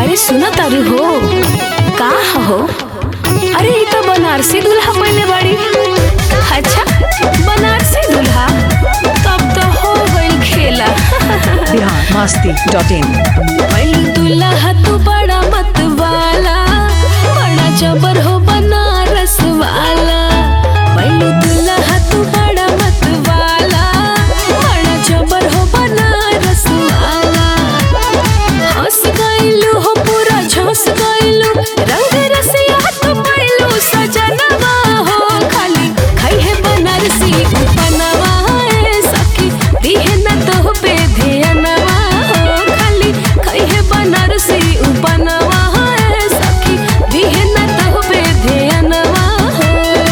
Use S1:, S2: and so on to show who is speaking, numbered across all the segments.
S1: अरे सुना तारू हो का हो अरे ई तो बनारसी दूल्हा पहले बाड़ी अच्छा बनारसी दूल्हा तब तो हो गइल खेला
S2: बिहार मस्ती डॉट इन
S1: पहलू दूल्हा तू बड़ा मत वाला बड़ा जबर हो बनारस वाला पहलू दूल्हा तू बड़ा मत वाला बड़ा जबर हो बनारस वाला हंस गइलू हो पूरा झोंस गइलू रंग रसिया तू पैलू सजनवा हो खाली खाई है बनारसी उपनवा ए सखी दिहे न तो पे ध्यानवा हो खाली खाई है बनारसी उपनवा ए सखी दिहे न तो पे ध्यानवा हो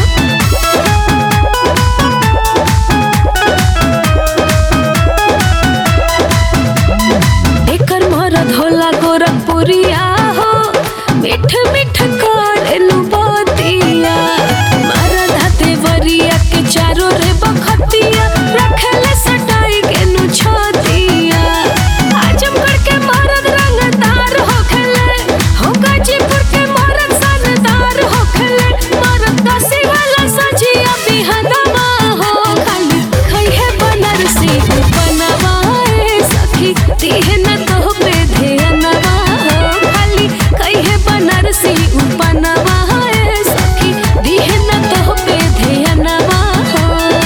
S1: एकर मरद होला गोरखपुरिया हो मिठ मिठ करेलू बतिया मरद हाथे वरिया के चारो रे बखतिया रखेले सटाई के नु छतिया आजमगढ़ के मरद रंगदार होखेले हो गाजीपुर के मरद सनदार होखेले मरद दसी वाला सजिया बिहनवा हो खाली खई है बनारसी बनवा ए सखी दिहे न तो पे ध्यानवा हो खाली खई है बनारसी उपनवा ए सखी दिहे न तो पे ध्यानवा हो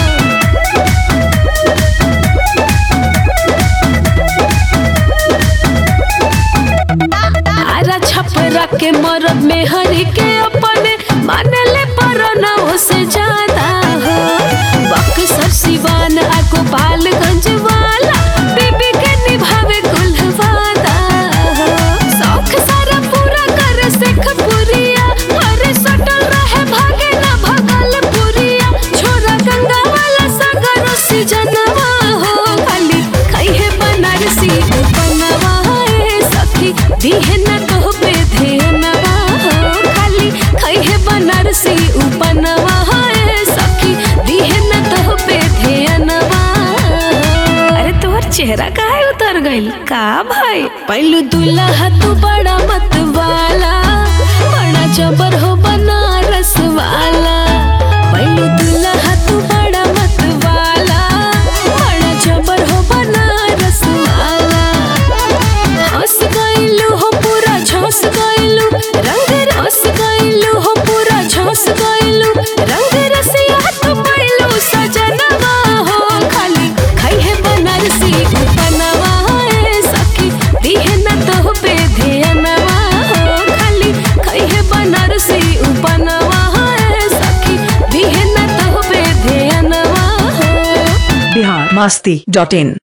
S1: आरा छपरा के मरद में हरी के अपने मानले पर से ज्यादा हो बक्सर सिवान आ गोपालगंज वाला बीबी के निभावे कुल वादा हो शौक सारा पूरा कर सेख पुरिया हरे सटल रहे भागे ना भगल पुरिया छोरा गंगा वाला सागर से जनवा हो खाली खाई है बनारसी बनवा ए सखी दिहे न तो पे ध्यानवा हो खाली खाई है बनारसी उपनवा ए सखी दिहे न तो पे ध्यानवा अरे तोहर चेहरा काहे उतर गइल का भाई पहलू दूल्हा तू बड़ा मत वाला बड़ा जबर हो बनारस वाला पहलू दूल्हा तू बड़ा मत वाला बड़ा जबर हो बनारस वाला हंस गइलू हो पूरा झोंस गइलू रंग रस गइलू हो पूरा झोंस गइलू रंग रसिया तू पैलू सजनवा हो खाली खाई है बनारसी उपनवा ए सखी दिहे न तो पे ध्यानवा हो खाली खाई है बनारसी उपनवा ए सखी दिहे न तो पे ध्यानवा हो
S2: बिहार मस्ती डॉट इन